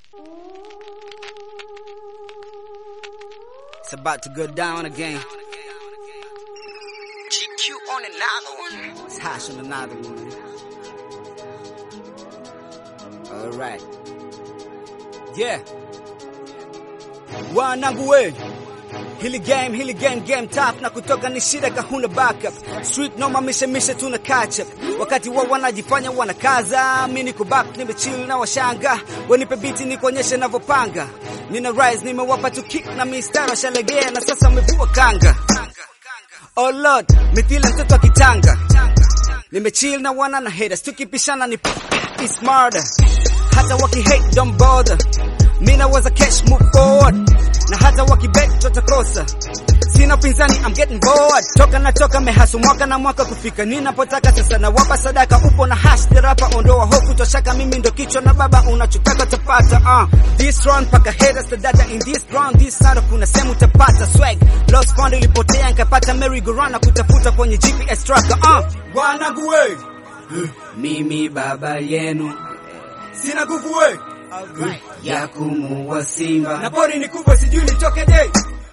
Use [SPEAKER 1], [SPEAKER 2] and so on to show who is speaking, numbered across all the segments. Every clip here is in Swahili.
[SPEAKER 1] It's about to go down again.
[SPEAKER 2] GQ on another one.
[SPEAKER 1] It's hash on another one. Alright. Yeah. Wanangu we. Hili game, hili game, game tough na kutoka ni shida kahuna backup. Street noma mishe mishe tuna catch up. Wakati wao wanajifanya wanakaza, mimi niko back nimechill na washanga. Wanipe beat nikuonyeshe ninavyopanga. Nina rise nimewapa tu kick na mistari shalegea na sasa wamevua kanga. Oh Lord, mithila mtoto wa kitanga. Nimechill na wana na haters, tukipishana ni it's murder. Hata waki hate don't bother. Mimi naweza cash move forward. Na hata wakibet tutakosa. Sina pinzani, I'm getting bored. Toka na toka mehasu mwaka na mwaka kufika ninapotaka sasa na wapa sadaka upo na hash the rapper ondoa hofu toshaka mimi ndo kichwa na baba unachotaka tapata uh. This round paka haters the data in this ground this side kuna sehemu utapata swag lost fund ilipotea nikapata merry go round na kutafuta kwenye GPS tracker uh. Wanangu we mimi baba yenu sina nguvu we ya kumuua simba na pori ni kubwa sijui nitoke day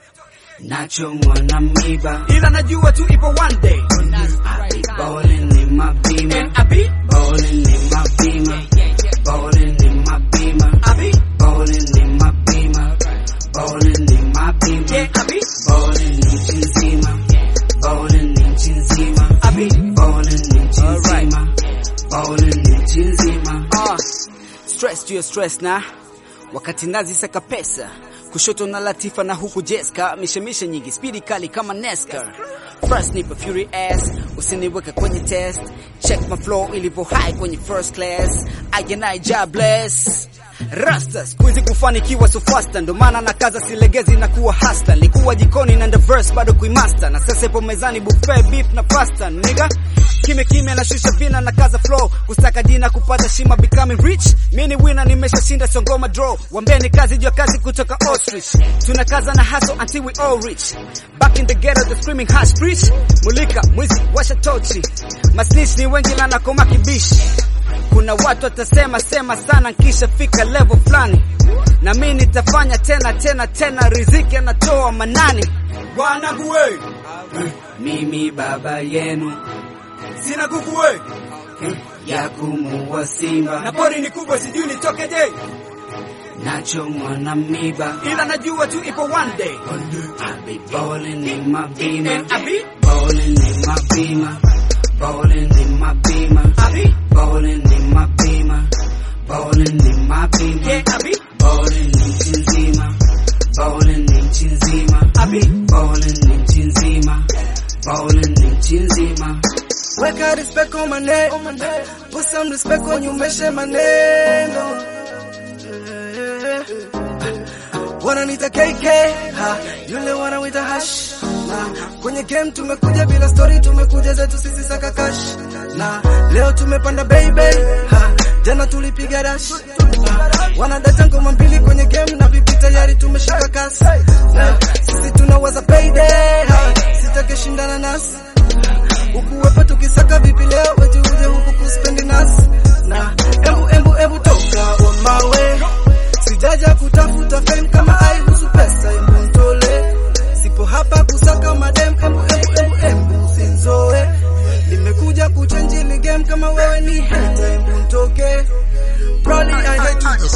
[SPEAKER 1] nachomwa na miba ila najua tu ipo one day I be ballin' in my beamer I be ballin' in my beamer ballin' in my beamer I be ballin' in my beamer ballin' in my beamer yeah I be ballin' nchi nzima ballin' nchi nzima I be ballin' nchi nzima ballin' nchi nzima ah stress juu ya stress na wakati nazi saka pesa kushoto na Latifa na huku Jeska, mishemishe nyingi, spidi kali kama NASCAR. First nipa fury ass, usiniweke kwenye test. Check my flow ilivyo high kwenye first class. I I job bless. Rasta squeeze kufanikiwa so faster, ndo maana na kaza silegezi na kuwa hasta. Nilikuwa jikoni na the verse bado kuimaster, na sasa ipo mezani buffet beef na pasta nigga Kime kime na shusha vina na kaza flow kusaka jina kupata shima becoming rich mini winner nimeshashinda songoma draw wambeni kazi jua kazi kutoka ostrich tunakaza na hustle until we all rich back in the ghetto the screaming hash preach mulika mwizi washa tochi masnitch ni wengi na nakoma kibishi kuna watu watasema sema sana nkisha fika level fulani na mimi nitafanya tena tena tena riziki anatoa manani wanangu we mimi baba yenu sina nguvu we ya kumuua simba na pori ni kubwa sijui nitoke je nachomwa na miba ila najua tu ipo one day I be ballin' in my beamer I be ballin' in my beamer ballin' in my beamer I be ballin' in my beamer ballin' in my beamer yeah I be ballin' nchi nzima ballin' nchi nzima I be ballin' nchi nzima ballin' nchi nzima
[SPEAKER 3] Weka respect on my name. Put some respect on you, meshe maneno. Wananiita KK, ha, yule wanawita hash. Na kwenye game tumekuja bila story, tumekuja zetu sisi saka cash. Na leo tumepanda baby, ha, jana tulipiga dash. Ha, wanadata ngoma mbili kwenye game na vipi tayari tumeshika kasi. Na sisi tunawaza payday, ha, sitake shindana nasi ukuwepo tukisaka vipi leo wetu uje huku kuspendi nasi na embu embu embu toka on my way sijaja kutafuta fame kama aihusu pesa embu ntole sipo hapa kusaka madem embu embu embu embu sinzoe nimekuja kuchange ni game kama wewe ni hater embu ntoke Probably I hate to